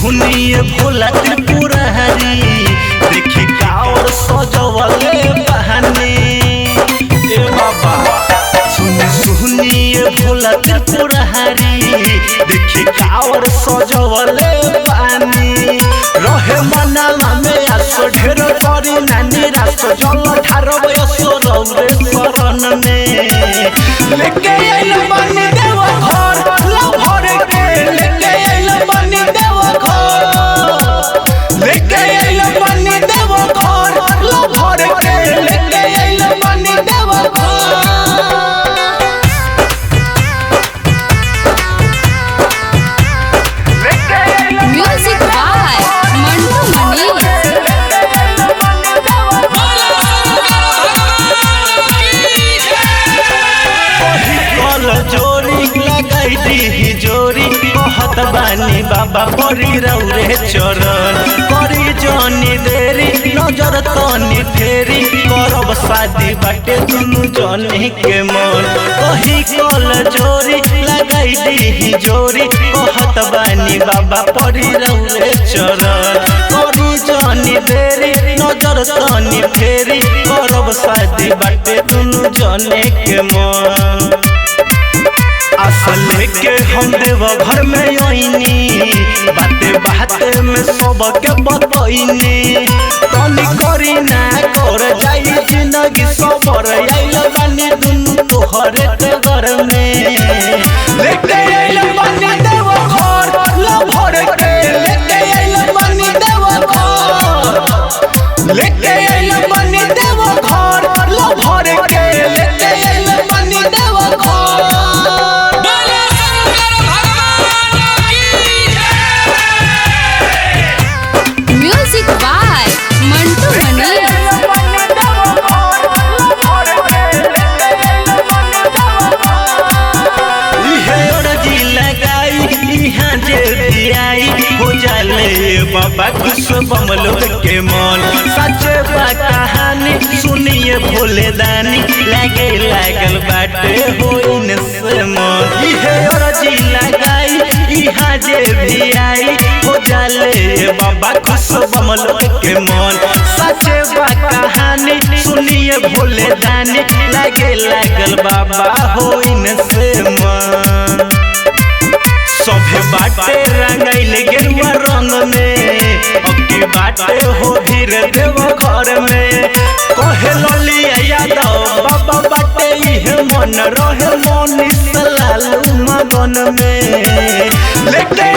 सुनिए भोला त्रिपुरारी देखी कावर सजवले बहाने ए बाबा सुनी सुनिए भोला त्रिपुरारी देखी कावर सजवले बानी रहे मनाला में आसो ढेर करी नानी रास जल ठार बयसो रौरे शरण में लेके आइल बानी देव घर लो भर के लेके आइल बानी देव घर लेके आइल बानी देव घर लो भर के लेके आइल बानी देव घर Music by Mantu Mani. कल जोरी लगाई दी जोरी कहत बानी बाबा परी रौरे चरण करी जनी देरी नजर तनी फेरी करब शादी बाटे दुनु जनी के मन कही कल जोरी लगाई दी जोरी कहत बानी बाबा परी रौरे चरण करी जनी देरी नजर तनी फेरी करब शादी बाटे दुनु जने के मन असल लेके हम देव घर में आईनी बाते बाते में सबके बतईनी तनी करी ना कर जाई जिंदगी सबर आइल बानी दुनु तोहरे के घर में लेके आइल बानी देव घर लो भर के लेके आइल बानी देव घर लेके आइल बानी देव घर लो भर के लेके आइल बानी देव घर Music by Mantu Mani. इहे अरजी लगाई इहाँ जे दियाई हो जाले बाबा कुछ बमलो के मन सचे बा कहानी सुनिए भोले दानी लागे लागल बाटे हो इन से मन इहे अरजी लगाई इहाँ जे भी आई हो जाले बाबा कुछ बमलो के मन सचे बा कहानी सुनिए भोले दानी लागे लागल बाबा हो इन से मन सभे बाटे रंगैल गेरुआ रंग में अक्की बाटे हो धीरे देव घर में कहे ललिया यादव बाबा बाटे इहे मन रहे मनीष लालू मगन में लेके